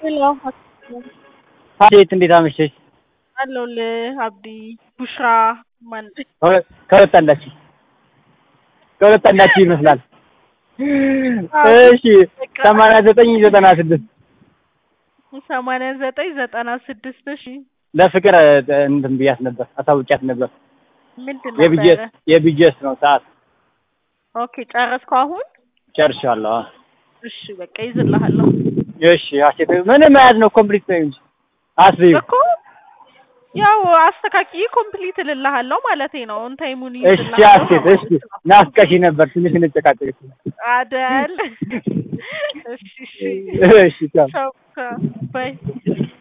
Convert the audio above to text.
ሄሎ ሀሴት እንዴት አመሸሽ? አለሁልህ አብዲ ቡሽራ ማን ከሁለት አንዳችሁ ከሁለት አንዳችሁ ይመስላል። እሺ ሰማንያ ዘጠኝ ዘጠና ስድስት ሰማንያ ዘጠኝ ዘጠና ስድስት እሺ ለፍቅር እንትን ብያት ነበር አሳውቂያት ነበር። ምንድን የቢጂኤስ ነበረ? የቢጂኤስ ነው ሰዓት ኦኬ ጨረስከው አሁን? ጨርሻለሁ። አዎ። እሺ በቃ ይዝልሃለሁ እሺ ሀሴት ምንም መያዝ ነው ኮምፕሊት ነው እንጂ አስቢው። እኮ ያው አስተካክዬ ኮምፕሊት እልልሃለሁ ማለቴ ነው። ኦን ታይሙን እሺ ሀሴት እሺ ናፍቀሽ ነበር ትንሽ እንጨቃጨቅ። አደል እሺ እሺ እሺ ቻው። ቻው ቻው ባይ